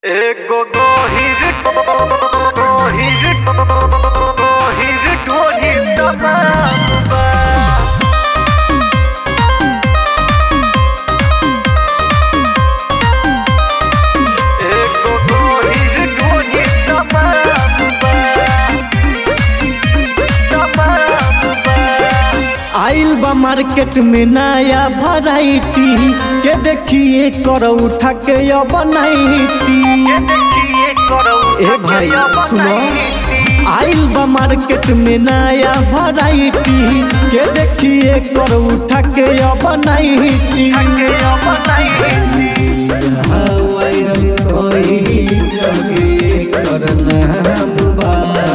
एगो गोहिर गोहिर गोहिर ढोली तमाम बा एगो गोहिर ढोली तमाम बा तमाम बा आइल बा मार्केट में नया वैरायटी के देखिए कर उठा के अब नाइटी ए भाई सुनो आइल बा मार्केट में नया वैरायटी के देखिए कर उठा के अब नाइटी वायरल कोई जगे कर नाम बा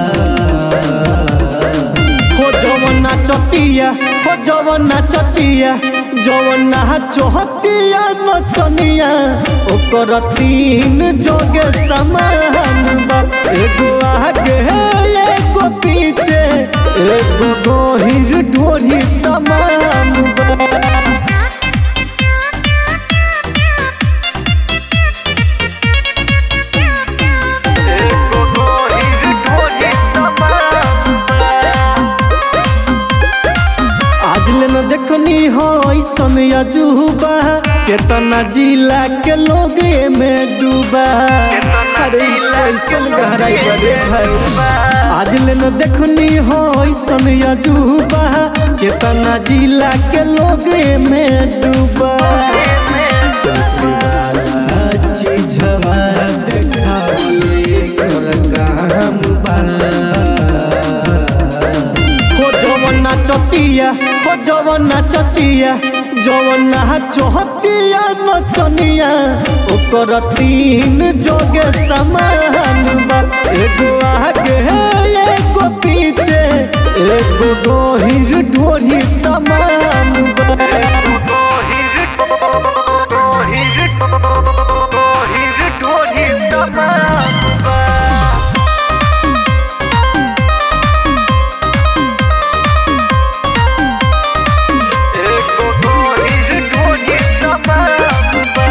हो जवना चतिया हो जवना चतिया जवना चोहतिया नचनिया ओकर तीन जोगे समान बा एगो आगे एगो पीछे एगो गोहिर ढोरी तमाम बा एगो गोहिर ढोली तमाम बा आज ले न देखनी हो ऐसन अजूबा केतना जिला के लोग में डूबा अरे ऐसन गहराई बड़े भाई आज ले न देखनी हो ऐसन अजूबा केतना जिला के लोग में डूबा चीजवा देखावले कर काम बा हो जवना चतिया हो जवना चतिया जवना चोहतिया नचनिया ओकर तीन जोगे समान बा एगो आगे एगो पीछे एगो गोहिर ढोरी तमाम बा गोहिर गोहिर गोहिर ढोली तमाम बा एगो गोहिर ढोली तमाम बा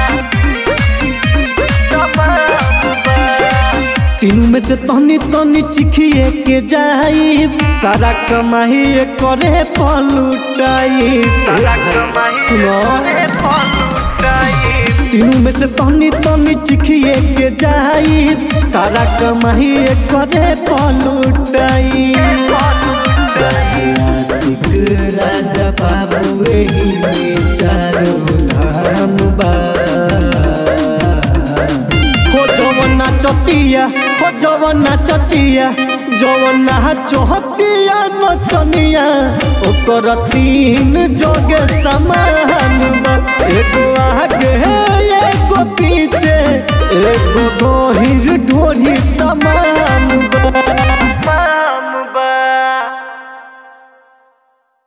तमाम बा तीनू में से तहनी तहनी चिखिए के जाई सारा कमाई करे पलुटाई सुनो तीनू में से तहनी तहनी चिखिए के जाई सारा कमाई करे पलुटाई आशिक राजा बाबू एही में चारों धाम बा हो जवना चतिया हो जवना चतिया जवना चोहतिया नचनिया ओकर तीन जोगे समान